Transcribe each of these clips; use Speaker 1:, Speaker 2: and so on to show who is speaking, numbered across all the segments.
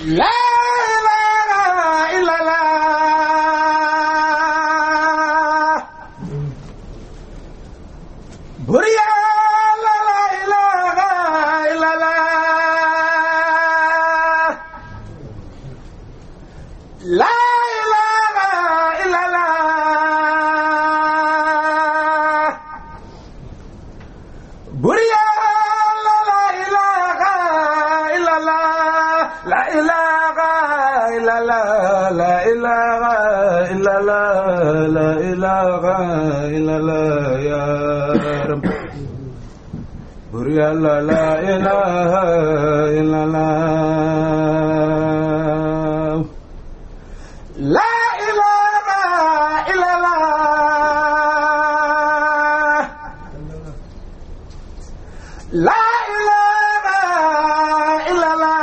Speaker 1: la ilaha illallah bur yàlla la ilaha illallah la ilaha illallah bur yàlla la ilaha illallah la ilaha illallah la ilaha illallah la ilaha illallah ya rab bur yàlla la ilaha illallah la ilaha illallah La ilaha illallah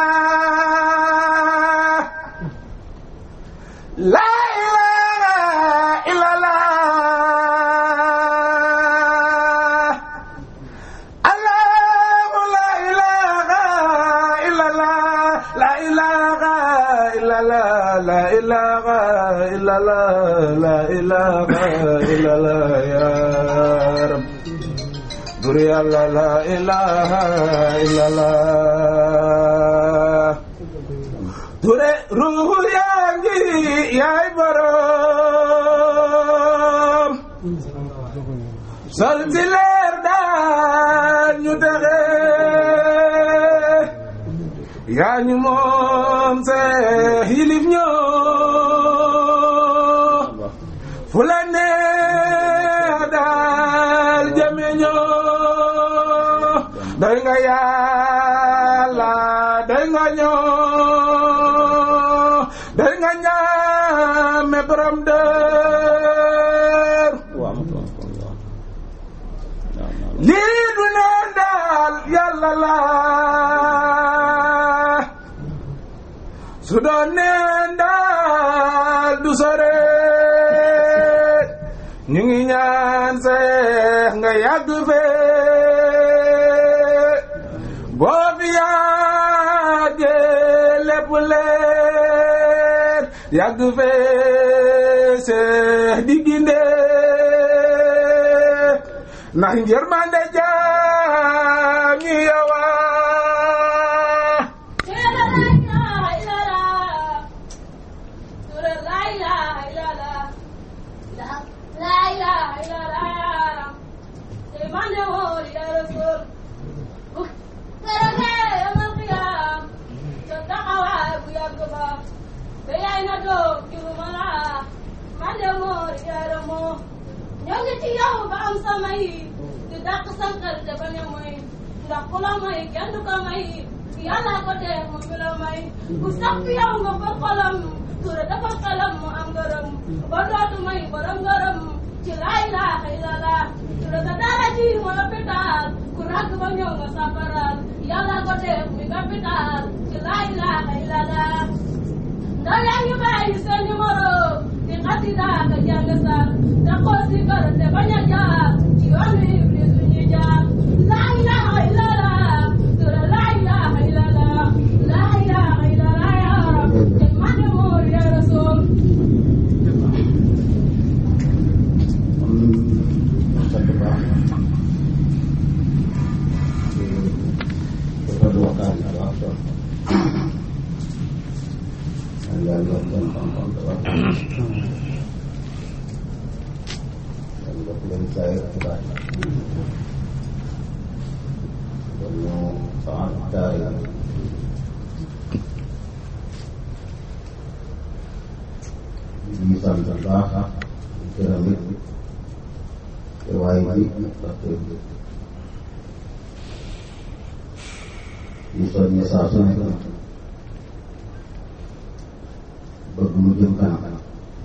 Speaker 1: La ilaha illallah Allahu la ilaha illallah La ilaha illallah La ilaha illallah La ilaha illallah ya Rabb Bur yàlla la ilaha illallah ture ruuhu yaa ngi yaay borom sol si leer daan ñu texe yaa ñu moom see yilif ñoo fu la neex daal jame ñoo doy nga yàlla doy nga ñoo doy nga ñaame borom dër lii du neen daal yàlla la su doon neen daal du sore ñu ngi ñaan seex nga yàgg fee boo fi yàggee lépp leer yàgg fee seex di gindee ndax njërmande jaam ñi yowa
Speaker 2: ñoo ngi ci yow ba am sama yi di dàq sankal te bañ a moy ndax ku la may kenn du ko may yàlla ko dee moom mi la may ku sax fi yow nga fa xolam ture dafa xelam mu am ngërëm ba dootu may borom ngërëm ci laa ilaaha illallah ture sa dara ji mu hôpital ku ràgg ba ñëw nga safaral yàlla ko dee muy capital ci laa ilaaha illallah ndaw yaa ngi bàyyi seen numéro di xasida ka jàng sar te xool si kër te bañ a jaar ci yoonu iblis bi ñuy jaar laa ilaha illallah tura laa ilaha illallah laa ilaha illallah ya rab te man de moor ya rasul
Speaker 3: sant baax dafa du waxtaan bu am solo man yàlla yokk seen xam-xam te wax yàlla yokk leen saa yëpp ci baax kon ñu saxal taay ñu sant bu baax di gërëm it te waaye bi ndaxte ñu soññe saa su nekk bëgg mu jëm kanam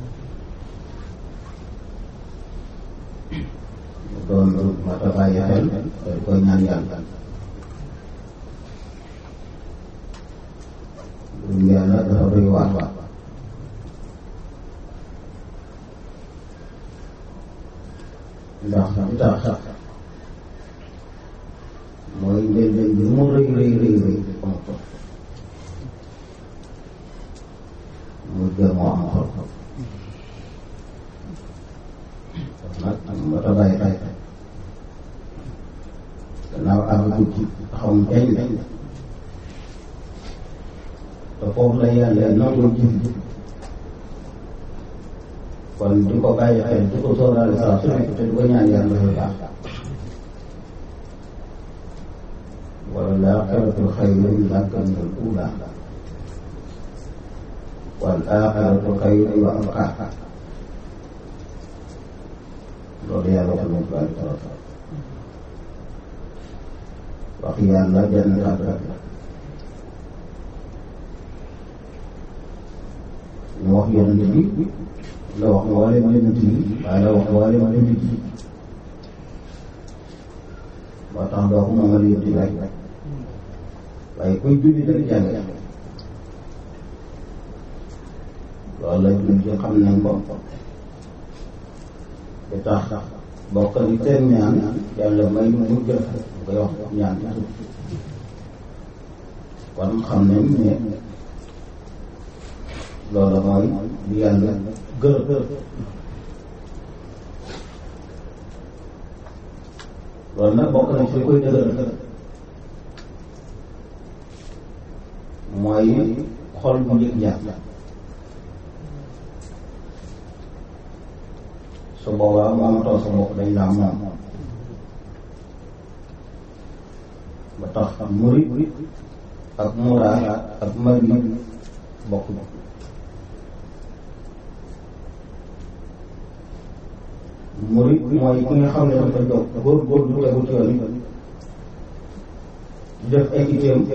Speaker 3: mu doon lu mat a bàyyi xel te di koy ñaan yàlla mbirum yàlla dafa doy waar ndax li tax mooy njëlbeen bi mu rëy rëy rëy rëy am ko gannaaw àgg ci xamuñ kañ la te foofu la yàlla nangul jëf ji kon di ko bàyyi xel di ko sóoraale saa su nekk te di ko ñaan yàlla dafay baax wala laaxiratu xayrun laka min al uula wal aaxiratu xayrun wa abqaa loolu yàlla wax nañ ko ay torop wax yàlla benn kàddu rek la ñu wax yonent bi la wax mboolem yonent yi waaye la wax mboolem jullit yi moo tax doo ko moomal yonent bi rek waaye kuy julli rek jàng loolu la jullit yi xam nañ ko ba tax bokk ni seen ñaan yàlla may mu mujj rafet bu koy wax ñaan ci suuf kon xam nañ ne loolu mooy li yàlla gërëm loolu nag bokk nañ fi koy dëgëral mooy xol bu njëkk jàpp su boobaa moomatoo sa bopp dañ laa moom ba tax murit ak muraad ak mari bokk murit mooy ki nga xam ne dafa jóg góor góor du tegu ci yoon di def équité am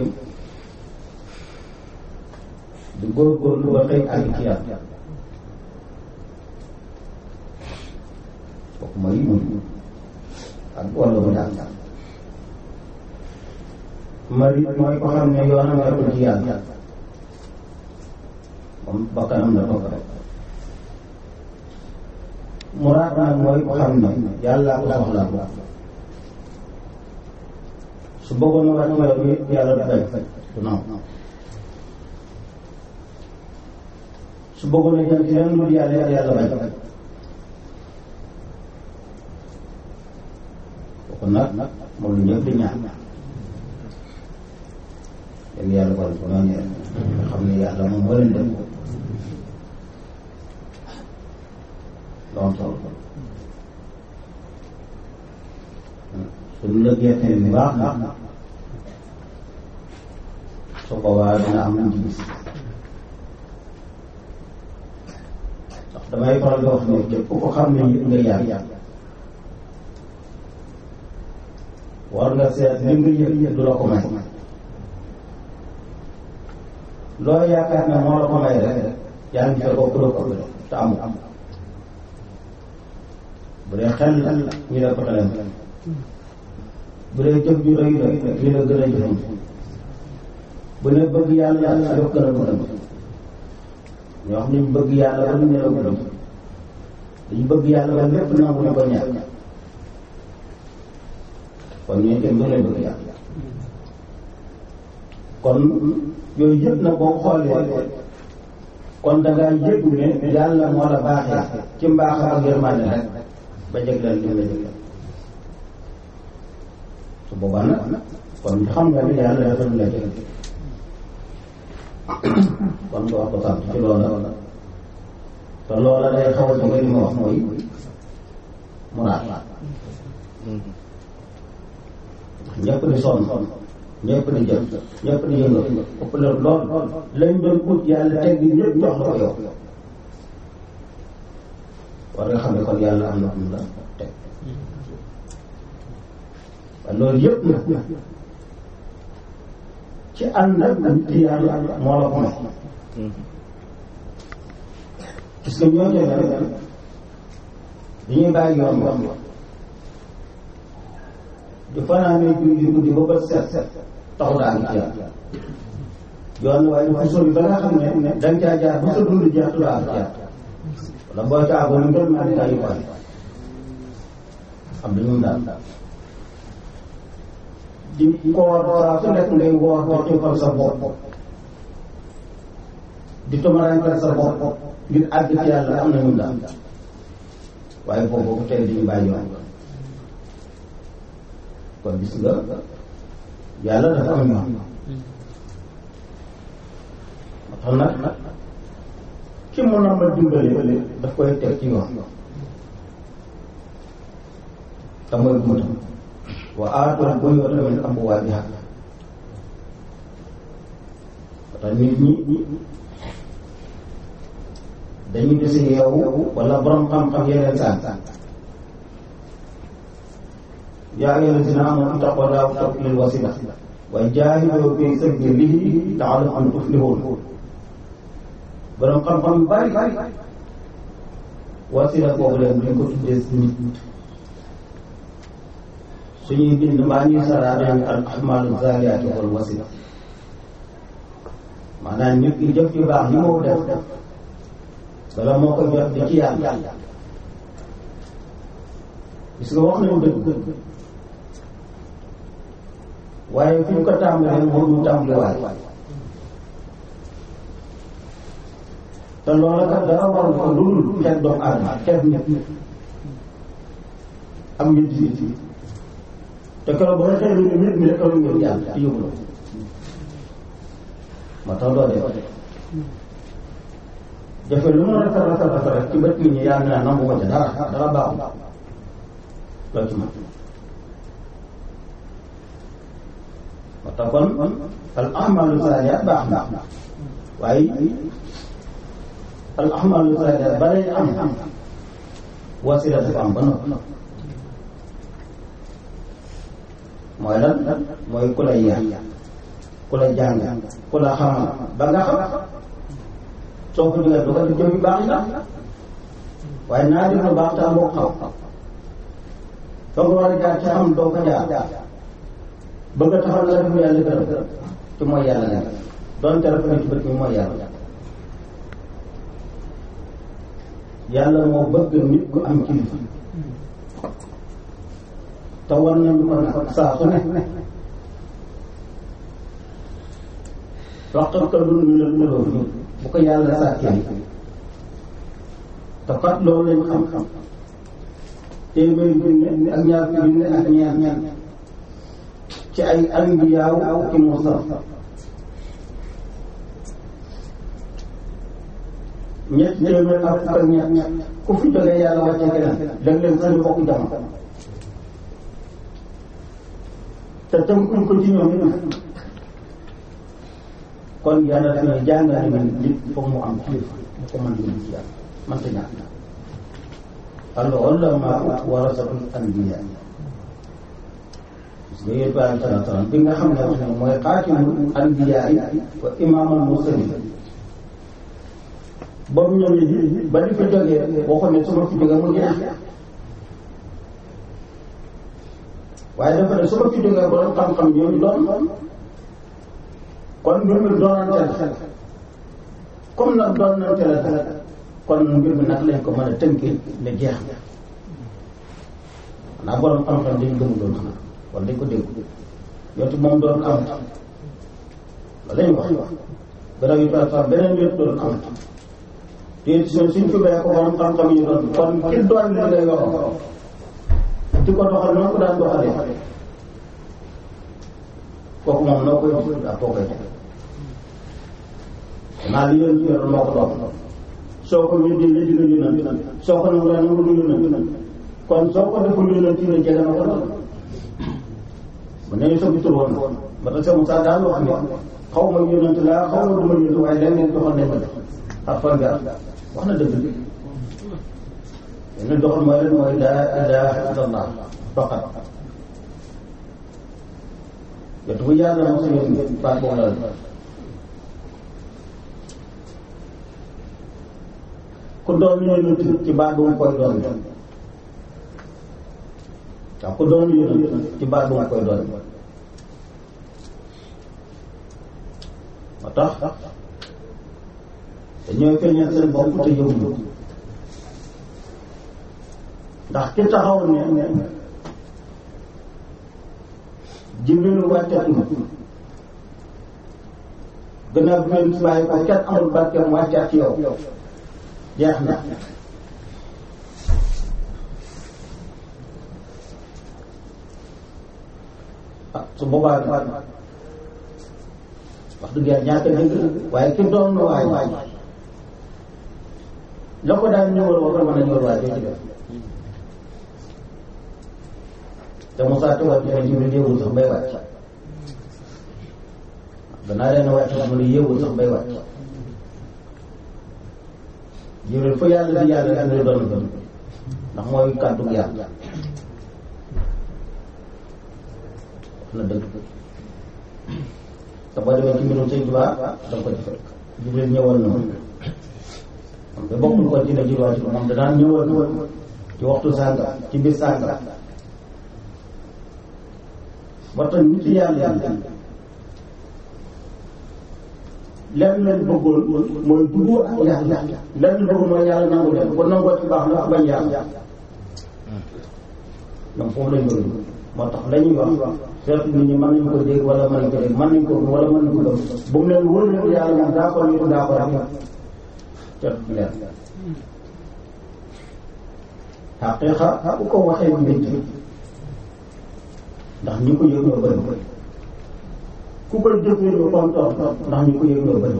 Speaker 3: di góor góor lu ba xëy àgg ci yàlla kooku mooy murit ak wàllu mu daal marit mooy ko xam ne yoonam nekkul ci yàlla moom bakkanam la topp rek muraad nag mooy ko xam ne yàlla ko soxla su bëggoon a wàcc yoon bi yàlla du bañ du nangu su bëggoon a jëm ci leneen lu yàlla yàlla bañ kooku nag moom lu ñëpp di ñaan yéen yàlla kon ko noonu nga xam ne yàlla moom moo leen def lool solo suñu la gerte bi baax na su boobaa dina am lu gis ndax damay faral di wax ne képp ko xam ne yëpp nga yàgg war nga seet li nga yëg du la ko may loo yaakaar ne moo la ko may rek yaa ngi fekk ko ko te amul bu dee xel la ñu ne ko taleen bu dee jëf ju rëy la ñu ne gën a jëfam bu ne bëgg yàlla yàlla daf gën a bëgg ñoo xam ne ñu bëgg yàlla ba ñu ne la gërëm dañu bëgg yàlla ba lépp nangu ñu ko ñàkk kon ñooy kenn du leen bëgg yàlla kon yooyu yëpp na boo xoolee kon da ngaa yëg ne yàlla moo la baaxee ci mbaaxam ak yërmande rek ba jëgleel li la jëgleel su boobaa nag kon xam nga ni yàlla dafa la jël kon nga wax ko sant ci loola te loola day xaw a jóge li ma wax mooy muraad ñëpp di sonn ñëpp di jëf ñëpp di yëngal ëpp la lool lañ doon ut yàlla teg gi ñëpp jox la ko yow war nga xam ne kon yàlla am na am la teg waaye loolu yëpp nag ci ànd ak nit yàlla moo la ko may parce que ñoo ñëw rek dañuy bàyyi yoon yoon di fanaanee julli guddi ba bët set taxu daa ngi ci yàlla yoon waaye dafa sori ba nga xam ne danga caa jaar ba sa dund jeex tu daa ngi ci yàlla wala boo ca àggoon ngeen maa di yu bari xam dañu daal di koor saa su nekk ngay woor di xiifal sa bopp di tumaraantal sa bopp ngir àgg ci yàlla am na ñu daal waaye boobu ko tey dañu bàyyi yoon kon gis nga yàlla dafa am yoon moo tax nag ki mu na ma dimbale daf koy teg ci yoon te mooy buntam wa aatul buyuuta min abwaabihaa te nit ñi dañu dese yow wala borom xam-xam yeneen saan yaa ayyuhaa llaziina aamanuu ittaqullaaha wabtaghuu wasiila wa jaahiduu fii sabiilihi la'allakum tuflihuun borom xam-xam yu bari wasila boobu leen duñ ko tuddee nit suñuy bind mbaa ñuy saraa dañu al ahmaalu zaaliyaati wal wasila maanaam nit ki jëf yu baax yi moo def bala moo ko jot di ci yàlla gis nga wax nañu dëgg waaye fi ñu ko tàmbalee moo ñu tàmbaliwaay te loola kat dara waral ko lu dul xeet doomu aadama xeet nit am nit yi te keroog ba nga xëy na nit mi rek am ngeen yàlla te yóbbu la moo tax doo def jafe lu mu rafet rafet rafet rek ci bët nit ñi yaa ngi naan nangu ko ca dara dara baaxul loo ci mën moo tax kon al ahmalu saalihaat baax na waaye al ahmalu saalihaat ba lay am wasila dafa am ba noppi mooy lan mooy ku lay yar ku la jàng ku la xamal ba nga xam soo ko jógee doo ko def jëf yu baax yi waaye naa def lu baax te amoo xam ba nga war a jaar ci xam doo ko jaar bëgg a taxaw la def yàlla gërëm ci mooy yàlla nekk doonte rafet ci bët mi mooy yàlla yàlla moo bëgg nit ku am kilifa te war nañu ko nag saa su ne waxtaan ko lu ñu la loolu bu ko yàlla sàkkee te kat loolu lañ xam-xam téeméeri junne ak ñaar junne ak ñaar ñaar ci ay anbiyaaw ki mursal ñett téeméer ak fukk ak ñett ku fi jógee yàlla wàcce keneen dag leen sax ñu bokk jamono te tënkuñ ko ci ñoom it kon yàlla daf ne jàngale ne nit foog mu am kilifa mu ko mën di ci yàlla mënta ñàkk al ulamaa warasatul anbiya gis nga yéen bàyyi salaam salaam bi nga xam ne wax ne mooy xaatimul anbiya wa imaamul mursalin ba mu ñëwee ba di fi jógee waxoon ne su ma fi jógee mu jeex waaye dafa ne su ma fi jógee borom xam-xam yooyu doon kon mbir mi doonante la comme nag doonante la kon mbir mi nag lañ ko mën a tënkee ne jeex na xanaa borom xam-xam dañ gëmu doon xanaa wala dañ ko dégg yootu moom doon am la lañ wax garab yi par exemple beneen yëpp doon am te suñ suñ fi bayee ko borom xam-xam yi doon kon ki doon li ngay wax di ko doxal noo ko daan doxalee kooku moom noo koy gis ak koo koy teg maa li yoon ci yor moo ko doon soo ko wéddee léegi nga yónnal soo ko nangu nangu lu yónnal kon soo ko deful yónnal ci ne jege na ko doon bu ne sa bitul woon ba tax sa Moussa daal wax ne xaw ma yónnante laa xaw ma du ma yónnante waaye leneen doxal nañ ko def ak fan nga wax na dëgg yeneen doxal mooy lan mooy laa ilaaha illallah faqat yottu bu yàlla mos a yónni baat boobu la ku doon yónent ci baat bu mu koy doon waaw ku doon yónent ci baat bu mu koy doon moo tax dañooy feeñal seen bopp te yëngu ndax ki taxaw ne Jibril wàccatul gannaaw bi ngeen bàyyi ko kenn amul barkeem wàccaat ci yow jeex na ah su boobaa wax dëgg yàlla ñàkk dëgg waaye ki doon na waay waay la ko daan ñëwal wax mën a ñëwal waay doo ci def te Moussa Tuba bi ne Jibril yéewul sax bay wàcc danaa leen wàcc sax mu ne yéewul sax bay wàcc Jibril fu yàlla di yàlla Jibril doon gën ndax mooy kàddu yàlla wax na dëgg te boo demee ci mbirum Sëñ Tuba da nga ko ci fekk Jibril ñëwal na moom te bokkul ko ci ne ci wàcc moom danaan ñëwal na ci waxtu sànga ci biir sànga ba tax nit yàlla yi lenn lañ bëggoon mooy jubóo ak yàlla lenn lañ bëggoon mooy yàlla nangu leen kon nangoo ci baax na bañ yàlla ñoom foofu lañ bëgg moo tax la ñuy wax seet nit ñi mën nañ ko dégg wala mën nañ ko dégg mën nañ ko wala mën nañ ko gëm bu mu leen wóor leen yàlla moom daa ko ñu daa ko rek seet leen xaqiiqa bu ko waxee mbént ndax ñi ko yëg ñoo bëri ku koy jëfee lu kontoon ndax ñi ko yëg ñoo bëri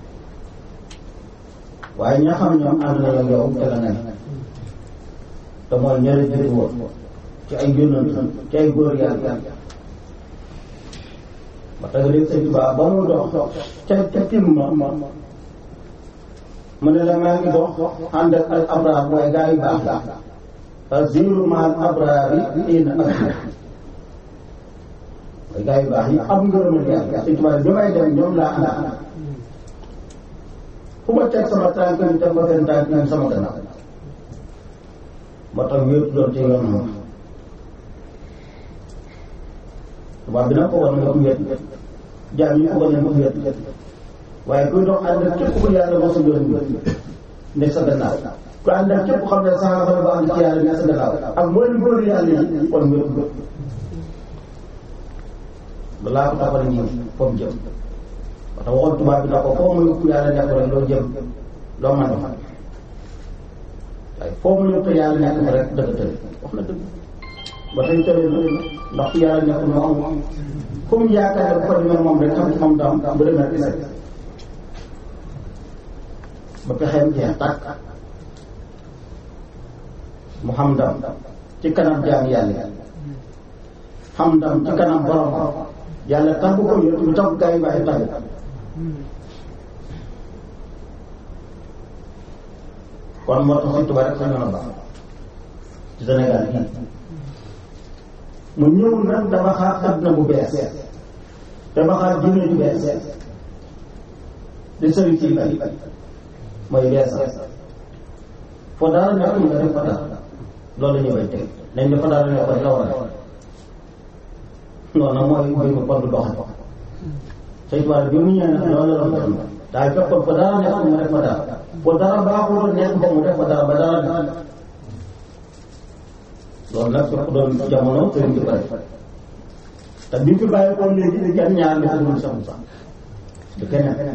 Speaker 3: waaye ña xam ñoom ànd na yow yow te la nga ne te mooy ñële jiitu woon ci ay yónnant ci ay góor yàlla ba tax léegi sëñ Tuubaa ba mu dox ca ca tim ma mu ne la maa ngi dox ànd ak al abraar mooy gaa yu baax aziru maal abraar yi ina ak mooy gaa yu baax yi am ngërëmal yàlla sëñ Tuubaa bi may dem ñoom laa ànd fu ma teg sama tànk ñu teg ko seen tànk ñu sama gannaaw moo tax wéetu doon ci yoon moom tubaab bi nag ko war nga ko wéet jaam yi ko war nañ ko wéet waaye kuy dox ànd ak képp ku yàlla mosa yoon bi ne sa gannaaw ku ànd ak képp xam ne saxaaba la ba ànd ci yàlla ne sa gannaaw ak mooy lu góor yàlla yi kon wéetu wéet balaa ko taxal ñi foofu jëm parce que waxoon tubaab bi na ko foo muy ku yàlla nekk rek loo jëm loo mën a waaye foo mu yëpp yàlla nekk fa rek dëgg tëdd wax na dëgg ba tey tëddee na ndax fu yàlla nekk moo am fu mu yaakaar ne bu ko demee moom rek xam ci moom daam bu demee rek set ba pexeem jeex tàkk mu xam ndam ci kanam jaam yàlla xam ndam ci kanam borom yàlla tàggu ko yëpp lu tax gaa yi bàyyi tàggu kon moo tax Sëñ Tuubaa rek sañoon a baax ci Sénégal gii mu ñëw nag dafa xaar àdduna bu bees dafa xaar diine ju bees di sëriñ ci bari mooy beesal foo dara nekkul nga def fa dara loolu la ñu koy teg nañ ne fa dara nekkul la war a def noonu mooy mooy ko kon du doxal Sëñ Tuubaa bi mu ñëwee nag loolu la doon def daal fekkoon fa dara nekkul nga def fa dara foo dara baaxul nekk ba mu def fa dara ba dara def loolu nag fekk doon jamono sëriñ di ko def te bi mu fi bàyyi ko léegi kenn ñaar li ko dul Cheikh Moussa du keneen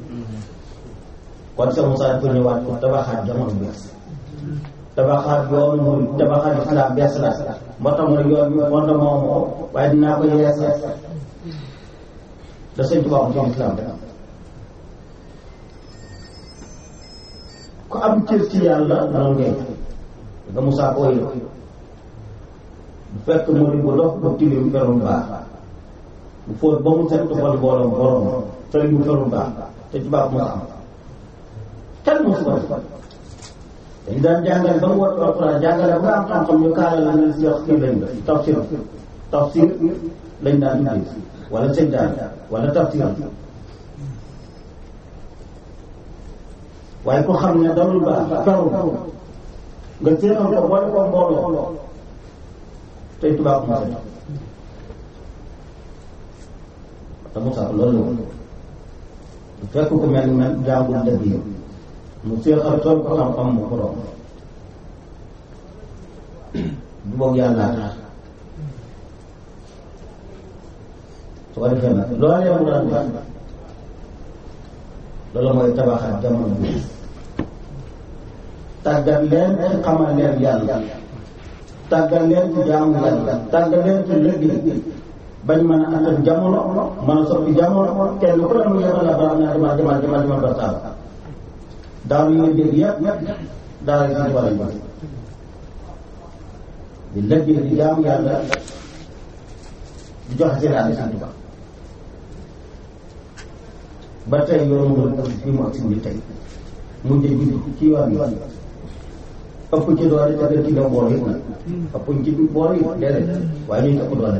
Speaker 3: kon Cheikh Moussa dafa ñëwaat pour tabaxaat jamono bees tabaxaat yoonu mu tabaxaat islam bees la moo tax mu ne yoon bi fondement moo ko waaye dinaa ko yeesal da sëñ Tuubaa ci islam rek ku am cër ci yàlla noonu ngay nga Moussa ko wéy bu fekk mu di bu dox bu tilim ferum baax bu fóot ba mu set tufal borom borom sëriñ bu ferum baax te ci baax Moussa am kenn mosu ko def dañ daan jàngale ba mu war alxuraan jàngale ba am xam-xam ñu kaala la nga si wax kii lañ tafsir tafsir lañ daan tuddee wala sëñ daan wala tafsir waaye ko xam ne dalul baax feru nga séexal ko boole ko mbooloo tey tubaab mu set te Moussa loolu la fekk ko mel mel jàngul dëgg yi mu séexal tool ko xam-xam mu borom du boog yàlla tax su ko defee nag loolee mu daan def loolu mooy tabaxaat jamono bi tàggat leen ci xamal leen yàlla tàggat leen ci jaamu yàlla tàggat leen ci liggéey bañ mën a attan jamono mën a soppi jamono kenn ku ne mu yebal la baax naa demal demal demal demal ba saaba daaw yi nga dégg yëpp daal di si war a ñu di lëggee di jaamu yàlla di joxe seen àll Sëñ Tuubaa ba tey yoonu mu fi mu ak si ni tey mu jëj ci yoon yi ëpp ci doole te gën ci dem boor yëpp nag ëpp ci boor yi déedéet waaye ñu ëpp doole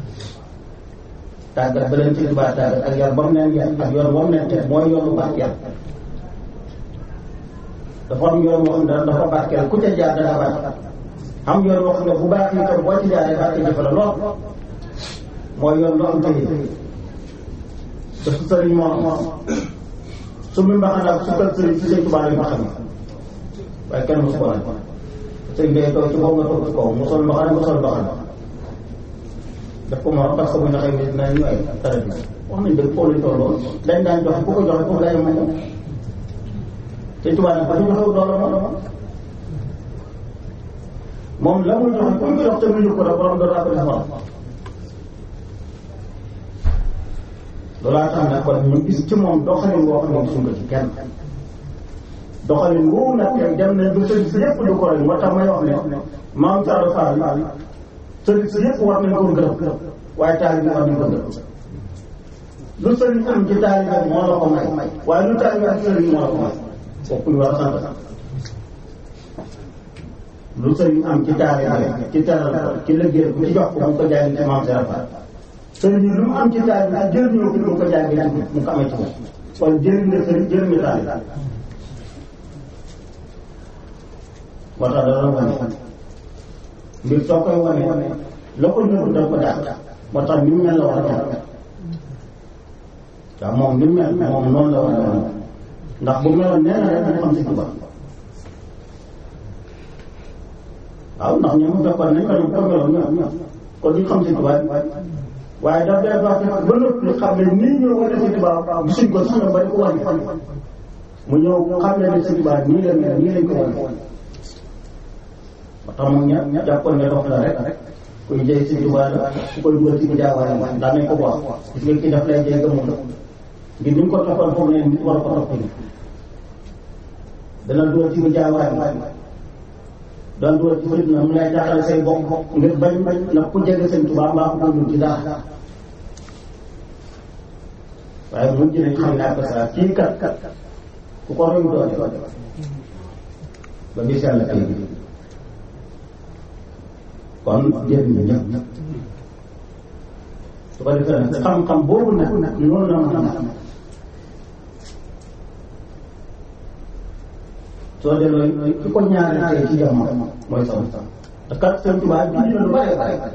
Speaker 3: tàggat ba leen ci Tuubaa tàggat ak yar ba mu leen yar ak yoon ba mu leen teg mooy yoonu barkeel dafa am yoon boo xam ne dafa barkeel ku ca jaar dana baax am yoon boo xam ne bu baax yi tam boo ci jaaree barke jëfe la lool mooy yoon lu am tëye parce que sëriñ moo su mi mbaxana ak su kër sëriñ si sëñ Tuubaa lañ ma xam waaye kenn mosu ko nag sëñ bee toog ci kaw nga toog ci kaw mu sol mbaxana nga sol mbaxana daf ko moroom parce que bu ñu xëy ni dinañ ñu ay tarat bi wax nañ dëgg foofu lañ tolloon dañ daan joxe ku ko joxe foofu lay moom sëñ Tuubaa nag ba ñu joxew doole moom moom la muy joxe ku ñu ko jox te mu ko rek borom doon ko defal loolaa tax nag kon ñu gis ci moom doxalin boo xam ne gisuñ ko ci kenn doxalin woowu nag tey dem nañ ba sëriñ si yëpp du ko rek moo tax may wax ne maam Thiaro Fall sëriñ si yëpp war nañ ko gërëm waaye taalibe war nañ ko gërëm lu sëriñ am ci taalibe moo la ko may waaye lu taalibe ak sëriñ moo la ko may kooku ñu war a sant lu sëriñ am ci taalibe ci teral ko ci liggéey bu ci jox ko mu ko jaay ci maam Thiaro Fall sëriñ lu mu am ci taal bi jël ñëw fi mu ko jaay mu ko amee ci moom kon jëriñ na sëriñ jëriñ na taal moo tax dana wane mbir soo koy wane la ko nëbb da ko dàq moo tax ni mu mel la war a mel waaw moom ni mu mel moom noonu la war a mel ndax bu meloon nee na rek dañu xam si tubaab waaw ndax ñoom fekkoon nañ ko ñoom ko meloon ñoom kon ñu xam si tubaab waaye daf day baax ba noppi xam ne nii ñoo wane si tubaab gisuñ ko sax nga bari ko wane mu ñëw xam ne ne si tubaab nii la mel nii lañ ko wane ba tax mu ña jàppoon ne dox la rek kuy jëy si tubaab la ku koy dugal ci jaawaale daan nañ ko wax gis nga kii daf lay jëy gëmul la ngir ni mu ko toppoon foog ne nit war ko topp ni dana dugal ci jaawaale doon dugal ci fitna mu lay jaaxale say bokk ngir bañ bañ nag ku jege seen tubaab mbaa ko dul ci dara waaye mujj nañ xam ne ak saa kii kat kat ku ko roy doole ba bis yàlla tey bi kon jëriñ na ñëpp su ko defee nag xam-xam boobu nag noonu la mën a soo delloo ki ko ñaareel tey ci jamono mooy sama te kat seen tubaab bi ñu lu bare bare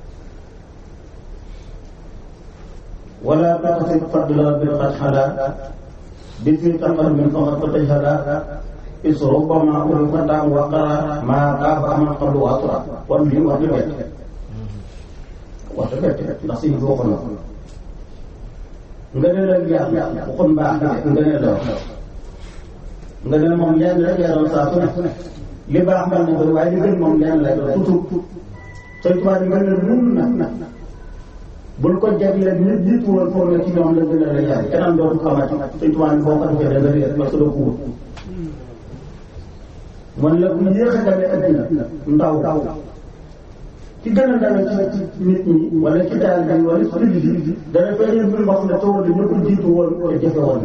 Speaker 3: wala taqsir fadla bil qad xala bi fi taqal min faqad ko taj xala is rubbama ul fatan wa qara ma qaaba aman qablu wa tura kon li wax di bett wax di bett ndax si boo ko nga ne la yàlla waxoon baax nga ne la nga ne moom lenn rek yaa doon saa su ne li baax mel na ko waaye li gën moom lenn lay doon tuuti sëñ tubaab yi nga ne nun na bul ko jagleel ñi jiitu woon foog ne ci ñoom la gën a la yaay keneen dootu xamati sëñ tubaab yi boo ko defee da nga réer parce que doo ko wut man la bu yéex a demee addina ndaw ci gën a dawe ci nit ñi wala ci daal bi wala ci jullit yi dana feeñee mbir moo xam ne tawal ñu ko jiitu woon te jafe woon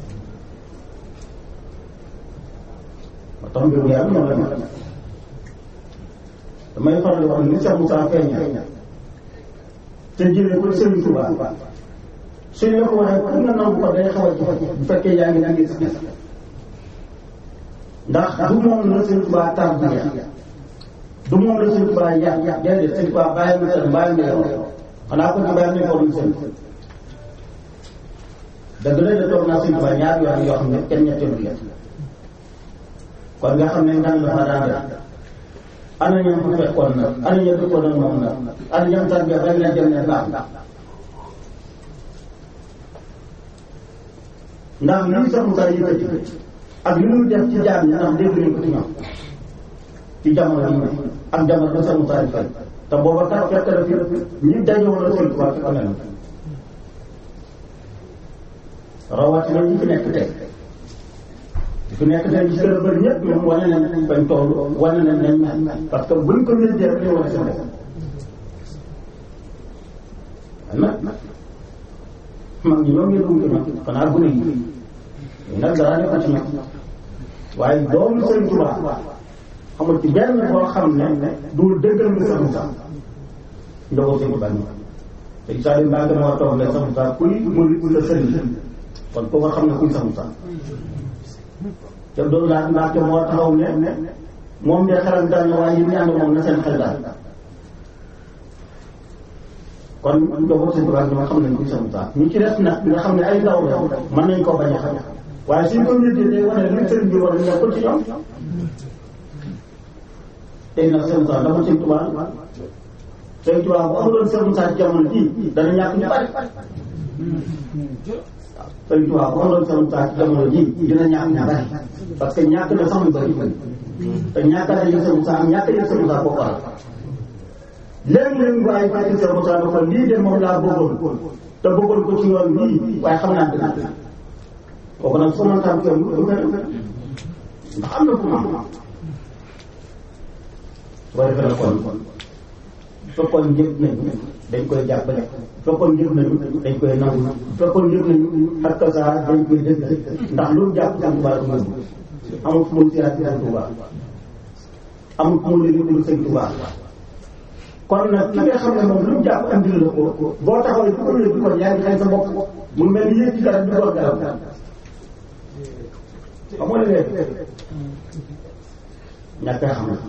Speaker 3: tax mbirum yàlla noonu la mel damay faral di wax ni Cheikh Moussa feeña te jëlee ko Serigne Touba suñ la ko waxee pour nga nangu ko day xaw a jafe bu fekkee yaa ngi yaa ngi gis ndax du moom la Serigne Touba tarbiya du moom la Serigne Touba yàq yàq déedéet Serigne Touba bàyyi ma seen bàyyi ma yow xanaa ko ci bàyyi nañ ko seen dëgg la de toog naa Serigne Touba ñaar yoon yoo xam ne kenn ñetteelu leen kon nga xam ne ngan la fa daan def ana ñam fa fekkoon na ana ña dëkkoon ak moom na ana ñam tarbiya rek lañ dem ne baax ndax lii sax mu saa yëkkati ak li muy def ci jaam ñi ndax dégg nañ ko ci ñoom ci jamono yi ak jamono ba sax mu saa fay te booba kat fekk na fi ñi dañoo la sëñ Tuubaa ci kanam rawatina ñi fi nekk tey di fi nekk tey ñi gën a bëri ñëpp ñoom wane nañ bañ toll wane nañ nañ mel parce que buñ ko wéddee rek ñu wane seen bopp nag mag ñi ñoom yëngu ci ñoom xanaa gune yi ñu nag dara nekk ci ñoom waaye doomu sëñ Tuubaa xamul ci benn boo xam ne du dëggal nga sax sax ndoxu sëñ Tuubaa ñu te Issa Ly Mbacké moo toog ne sax sax kuy mu la sëriñ kon koo xam ne kuy sax sax te doon laa Mbacké moo taxaw ne moom de xelam daal na waaye yi ñu ànd moom na seen xel daal kon ndoxu sëñ Tuubaa ñoo xam nañ kuy sax sax ñu ci des nag nga xam ne ay ndaw la mën nañ koo bañ a xam waaye suñ ko wéetee day wane li sëriñ bi war a nekkul ci ñoom tey nag seen saa dafa sëñ Tuubaa sëñ Tuubaa bu amuloon seen saa jamono jii dana ñàkk ñu bari sëñ Tuubaa bu amuloon seen saa jamono jii dina ñàkk ñu bari parce que ñàkk na sax ñu bari te ñàkk na yëg seen saa ñàkk yëg seen saa boo waral léeg-léeg waaye fekk seen saa dafa lii de moom laa bëggoon te bëggoon ko ci yoon bii waaye xam naa dina kooku nag su ma tàmm kenn du ko ndax am na fu mu am boo defee la kon fekkoon njëg nañu dañ koy jàppale fekkoon njëg nañu dañ koy nangu fekkoon njëg nañu ak saa dañ koy dëgg ndax lu jàpp sëñ Tuubaa ko yóbbu amul fu mu siyaat sëñ Tuubaa amul fu mu liggéey sëñ Tuubaa kon nag ki nga xam ne moom lu jàpp andil la ko boo taxawee di ko yëg kon yaa ngi xëy sa bopp mu mel ni yëg ci dara di doon garab xam nga léegi ñàkk a xam na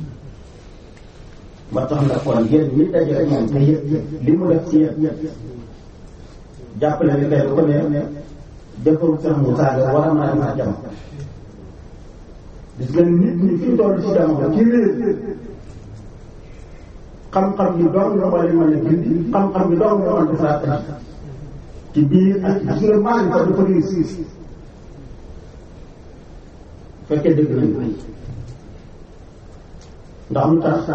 Speaker 3: ba tax na kon yéen ñi daje ak moom te yëg li mu def ci yéen jàppale ni tey bu ko ne defaru sax mu saaga war a mën a mën a jam gis nga nit ñi fi toll ci jamono ci réer xam-xam yi doon nga wala mën a gindi xam-xam yi doon nga mën a defaraat andi ci biir ak gis nga maa ngi ko dafa réussir fekkee dëgg nañu ndax lu tax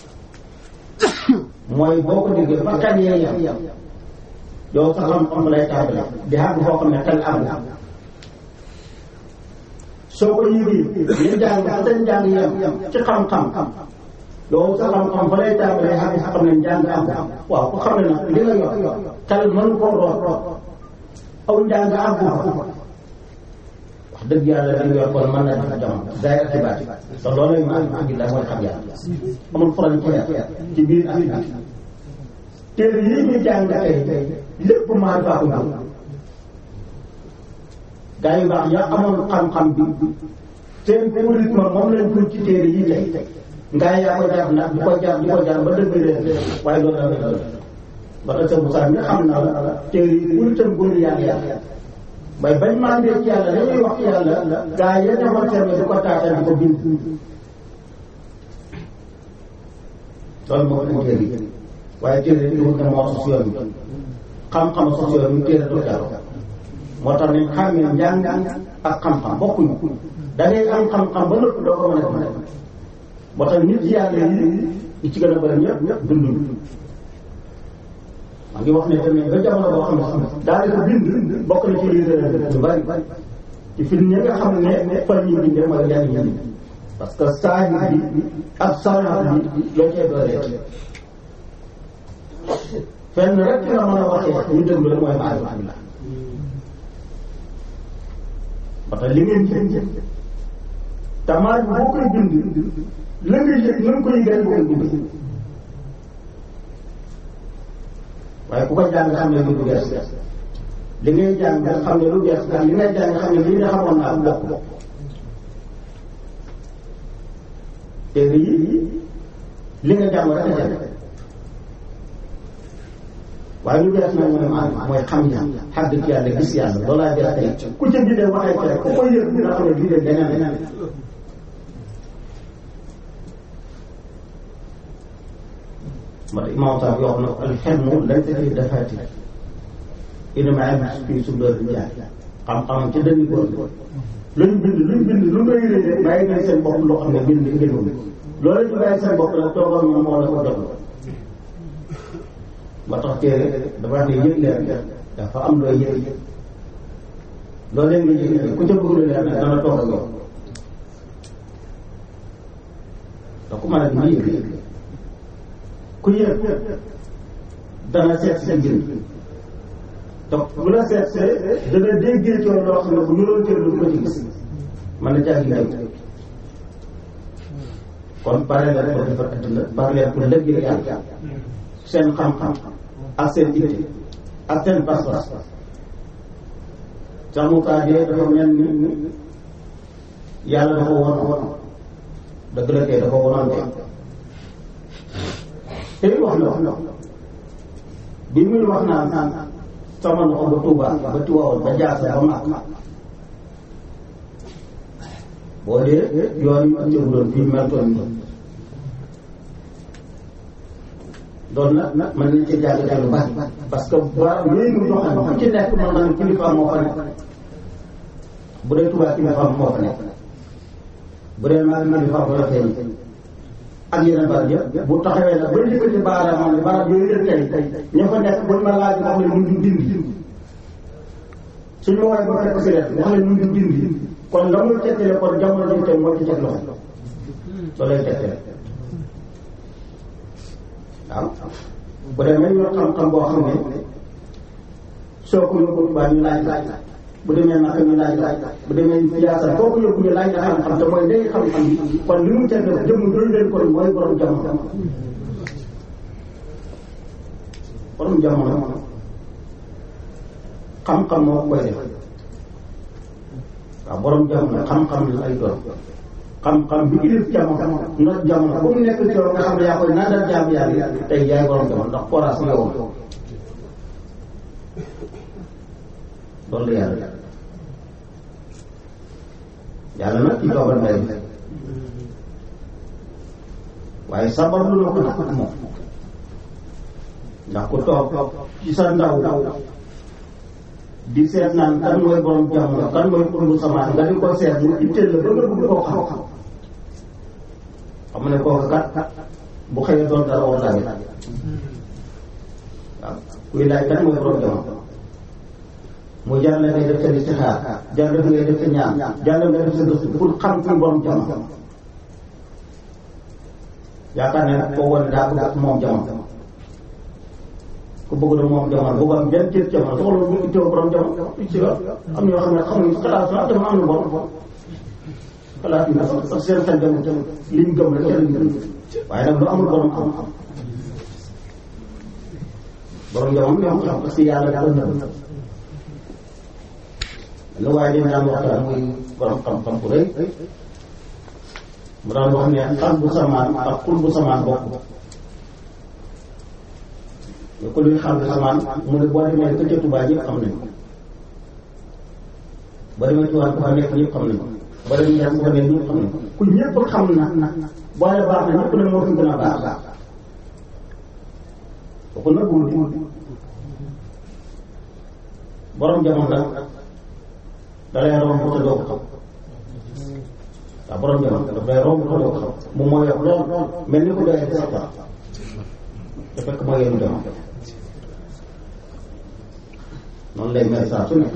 Speaker 3: mooy boo ko déggee ba kañ yee yam yow sa xam-xam lay tàmbale di àgg foo xam ne xel àgg soo ko yëgee ñu jàng fa seen jàng yam ci xam-xam yow sa xam-xam fa lay tàmbale àgg sa xam ne njàng àgg waaw ku xam ne nag li nga yor xel mënu koo root aw njàng àgg fa wax dëgg yàlla li nga yor kon mën na def jamono zaay ak xibaar te loolu ma am àgg la mooy xam yàlla amul frontière ci biir ak biti téere yi ñu jàng tey lépp maa faa ko jóg gaa yu baax ya amoon xam-xam bi seen rythme moom lañ ko ci téere yi tey ngaa yaa ko jar nag di ko jar di ko jar ba dëgg leen waaye loolu la dëgg ba tax sa Moussa mi xam na la téere yi pour itam góor yàlla yàlla bay bañ maa ndee ci yàlla dañuy wax ci yàlla gaa yi demoon seen di ko taatal di ko bind loolu moo ko téere yi waaye téere yi wut na moo sos yoon bi xam-xam sos yoon bi téere du jàll moo tax nañ xàmmee njàng ak xam-xam bokkuñu da ngay am xam-xam ba nëpp doo ko mën a def moo tax nit yàlla yi yi ci gën a bëri ñëpp ñëpp dunduñu maa ngi wax ne tamit ba jamono boo xam ne daanaka bind bokk na ci lii lu bari ci fi ñi nga xam ne fan ñu bindee mooy lenn ñi parce que saa bi ak saa bi loo cee dooree fenn rek la mën a waxee ñu déglu la mooy maarifatullah parce que li ngeen jëm tamaar bi boo koy bind la nga yëg na nga koy yëgal boo koy bind waaye ku ko jàng xam ne lu du bees li ngay jàng xam ne lu bees ndax li ngay jàng xam ne lii nga xamoon naa bokk téere yi li nga jàng rek a jàng waaye lu bees nag mooy maanaam mooy xam yàlla xàgg ci yàlla gis yàlla loolaa bees tey ku ca bindee waxee ci rek ku koy yëg nga xam ne bindee leneen leneen ma tax imam sax yoo xam ne alxelmu laysa fi dafaati inama yabis fi sudur rijaal xam-xam ci dënni góor luñ bind luñ bind lu ngay rëy bàyyi nañ seen bopp loo xam ne bind ngeen loolu ñu bàyyi seen bopp nag toogal moom moo la ko jox ba tax téere dafa wax ne yëg leer dafa am looy yëg loolu leen nga yëg ku ca bëgg lu leer nag dana toog ak yow te ku mën a dindi yëg ku yëg dana seet si njëriñ donc bu la seet see dana déggee ci loo xam ne bu ñu doon teewlu du ko ci gis mën na caa gis kon pare leen pour defar adduna pare leen pour lëggee yàlla seen xam-xam ak seen itte ak seen pas-pas sax mu kaa dee dafa mel ni yàlla dafa won won dëgg la kay dafa wonoon te te wax na wax na bi muy wax naan naan sama loxo ba Tuuba ba Tiwaawan ba Jaasa ba Makka boo dee yoon yu ak cëru doon fii meltoon nii doon nag nag mën nañ ci jàngate lu bari parce que ba yooyu mu joxe ku ci nekk mën naa ne kilifa moo fa nekk bu dee Tuuba kilifa moo fa nekk bu dee maa ngi kilifa moo fa nekk ak yeneen barab yëpp bu taxawee nag ba yëkkati baaraamam ne barab yooyu yëpp tey ña fa nekk buñ ma laaj wax leen ñu dindi suñu woowee ba fekk si leen wax leen ñu dindi kon la muy tekkale kon jamono ji tey moo ci teg loxo loolu lay tekkale waaw bu demee yor xam-xam boo xam ne soo ko yóbbu baa ñu laaj laaj bu demee naka ñu laaj laaj bu demee siyaasa foo ko yóbbu ñu laaj la xam-xam te mooy day xam-xam bi kon li mu teg jëmm doy leen kon mooy borom jamono borom jamono xam-xam moo koy def waaw borom jamono xam-xam la ay doon xam-xam bi ilif jamono not jamono ba mu nekk ci yow nga xam ne yaa koy nandal jaam yàlla tey yaay borom jamono ndax forage nga woon loolu la yàlla yàlla nag ci toogal mbay mi waaye sabar lu la ko nag moom ndax ku toog ci sa ndaw di seet naan kan mooy borom jamono kan mooy pour lu samaan nga di ko seet mu itteel la ba nga bëgg koo xam xam ne kooku kat bu xëyee doon dara war tamit waaw kuy laaj kan mooy borom jamono mu jar la ngay def sa listixaar jar la ngay def sa ñaan jar la ngay def sa gëstu pour xam kuy borom jamono yaakaar ne koo wane daa bëgg moom jamono ku bëgg na moom jamono bëgg am benn cër jamono soxla ñu itteewu borom jamono ci la am ñoo xam ne xamuñ xalaat sax dama am na borom xalaat yi nag sax seen xel dem liñ gëm rek kenn gëm waaye nag lu amul borom am am borom jamono ñoo xam parce que yàlla dafa nëbb lu waaye dañ daan waxtaan muy borom xam-xam bu rëy mu daan wax ne xal bu samaan ak xul bu samaan bokk mais ku luy xam samaan mu ne boo demee ka ca Tuubaa ñëpp xam nañ ko boo demee Tuubaa ku fa nekk ñëpp xam nañ ko boo demee Ñaar ku fa nekk ñëpp xam nañ ko ku ñëpp xam na boo ne baax na ñëpp ne moo fi gën a baax kooku nag wul borom jamono nag da lay romb te doo ko xam waaw borom jamono daf lay romb te doo ko xam moom moo yor lool mel ni ko doyee sa tax te fekk mooy yenu jamono noonu lay mel saa su nekk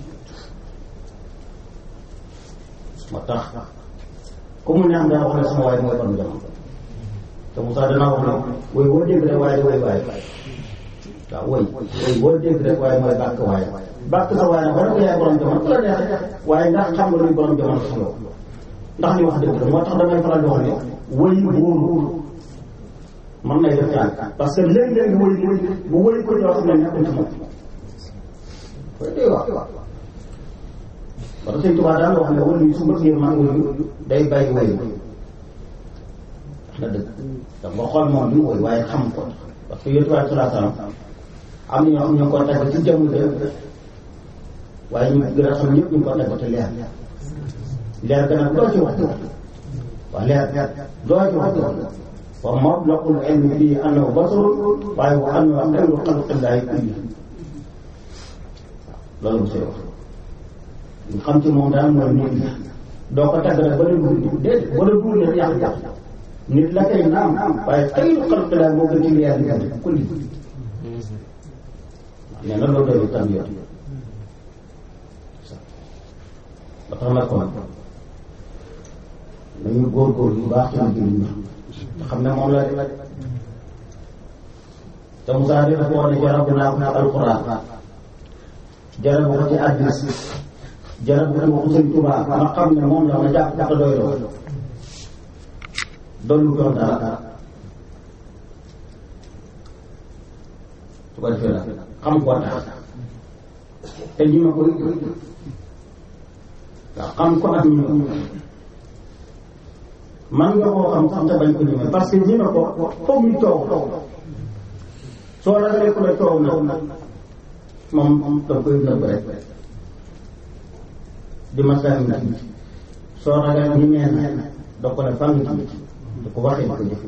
Speaker 3: moo tax ku mu neex dana wax ne sama waay mooy borom jamono te Moussa danaa wax ne woy boo dégg rek waaye da woy waaye waaw woy woy boo dégg rek waaye mooy bàkk waaye bàkk sa waaye nag war na ko yaay borom jamono ku la neexee waaye ndax xam nga luy borom jamono sax yow ndax li wax dëgg la moo tax damay faral di wax ne woy wóoru mën nay def ñaan parce que léeg-léeg woy bu woy ko ñoo xam ne nekkul ci moom koy day wax parce que sëñ Tuubaa daan wax ne wala yu su bëggee man woyu day bàyyi woy wax na dëgg ndax nga xool moom li mu woy waaye xam ko parce que yonent bi sallallahu alayhi wasallam am na ñoo xam ñu ko tagg ci jëmm de waaye ñu gën a xam ñëpp ñu ko tagg te leer leer ga nag doo ci wax waaw leer doo ci wax wa mablagul ilmi fii annahu basarun waaye wa annahu xayru xalqillaahi kulli loolu mu see wax ñu xam ci moom daal mooy nit la doo ko tagg nag ba la duur nit déedéet ba la duur nit yàq yàq nit la kay naam waaye xayru xalqillaahi moo gën ci leer bi kulli nee na loolu doy tarbiya ba tax na kon nañu góorgóorlu bu baax ci liggéey bi te xam ne moom la de te Moussa di dafa wax ne jarabu naa ko ci alquran jarabu ko ci addis jarabu ko ko sëñ Tuubaa ma xam ne moom la ma jàpp ko doy loo doon lu doon dara su ko defee nag xam koo tax te ñi ma ko waaw xam ko ak ñi ma man nga koo xam sax te bañ ko ñemee parce que ñi ma ko foog ñu coow soo ragalee ku la coow nag moom da koy nëbb rek di ma saa ngi ci soo ragal ñu neen da ko ne fan ci di ko waxee di ko jëf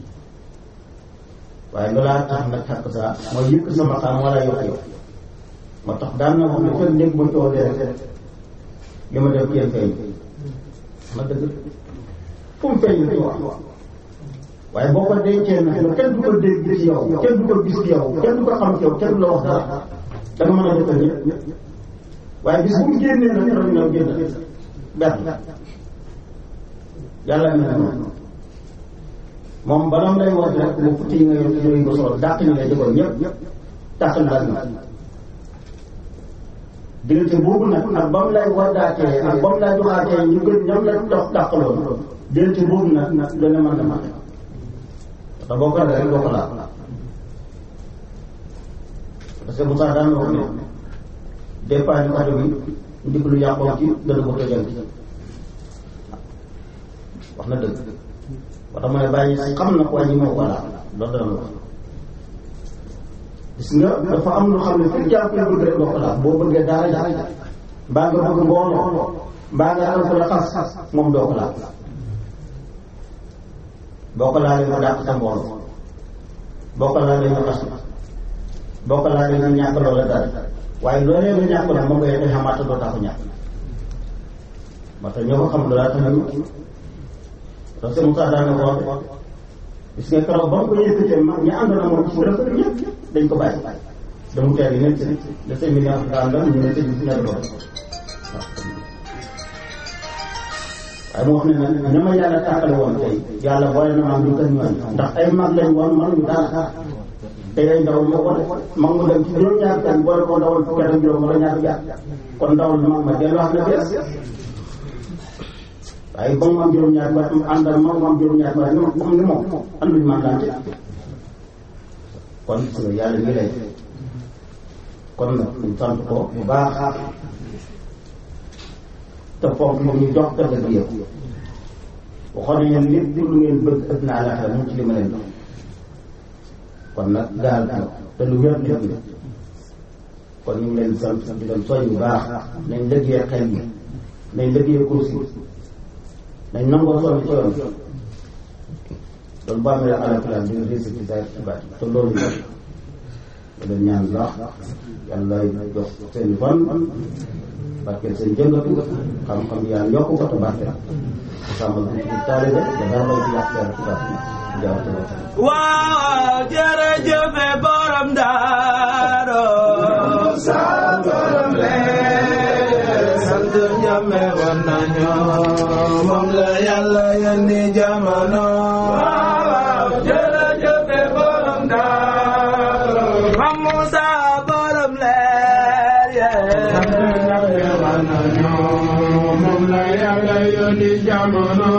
Speaker 3: waaye loolaa tax nag xàq saa mooy yëkk sama xam wala yokk yow moo tax daan na wax ne fekk dégg ma coow rek li ma def kenn feeñ ma dëgg fu mu feeñ la ci wax waaye boo ko dencee nag kenn du ko dégg ci yow kenn du ko gis ci yow kenn du ko xam ci yow kenn du la wax dara da nga mën a defal ñëpp waaye bis bu mu génnee nag rek ñëw génn benn yàlla mel noonu moom bala mu lay woote rek bu futti yi nga yor yooyu ko solo dàq ñu lay jëkkoon ñëpp dàq na la diggante boobu nag ak ba mu lay waddaatee ak ba mu lay joxaatee ñu gën ñoom la dox dàqaloon diggante boobu nag nag dana mën a mat te boo ko rek doo ko laal parce que Moussa daan wax ne départ ñu oto bi ndig lu yàqoon ci dana ko tojal wax na dëgg wax dama ne bàyyi xam na ko waaye ñi moo ko laal loolu dana wax gis nga dafa am lu xam ne fekk yaa koy bëgg rek doo ko laal boo bëggee daara ja mbaa nga bëgg mbooloo mbaa nga am ko la xas moom doo ko laal boo ko laalee mu dàq sa mbooloo boo ko laalee ñu xas boo ko laalee ñu ñàkk loola dara waaye loolee nga ñàkk nag moom ngay def xamaata doo tax ñàkk moo tax ñoo ko xam loola tax nañu parce que Moussa daana ko wax gis nga keroog ba mu ko yëkkatee mag ñi ànd na moom ci rëbb ñëpp dañ ko bàyyi damu teel yi nekk de cinq millions nga àndal ñu ne sëñ bi ñaari doon waaye mu wax ne nag ña ma yàlla tàqale woon tey yàlla boole na maam ñu kër ñooñ ndax ay mag lañ woon man ñu dara te ay ndaw moo ko def mag mu dem ci juróom-ñaar kan boole ko ndawal fukki at ak juróom wala ñaari jaar kon ndawal mag ma dellu wax na bees waaye ba mu am juróom-ñaar ba mu àndal mag mu am juróom-ñaar ba ñu comme ni moom anduñu man daan kon gis nga yàlla ngi lay kon nag ñu sant ko bu baax te foofu moom ñu jox ko dëgg yëpp waxoon nañu ne lépp lu ngeen bëgg ëpp na àllaxira mu ci li ma leen dox kon nag gaal na te lu wér dëgg la kon ñu ngi leen sant di leen soñ bu baax nañ liggéey xel yi nañ liggéey kursi nañ nangoo sonn ci yoon loolu boo amee àllaxira di nga réussir ci saa ci baat te loolu la leen ñaan baax yàlla jox seen fan barkeel seen jëngatu xam-xam yàlla yokk ko te barkeel sàmmal ko ci taalibe da dara lay ci yàq dara ci baax jaaw te
Speaker 1: waaw jërëjëf borom daaro sa borom lee sant ñame war nañu moom la yàlla yónni jamono waaw jërëjëf borom daaro mam Musa borom leer yee sant ñame war nañu moom la yàlla yónni jamono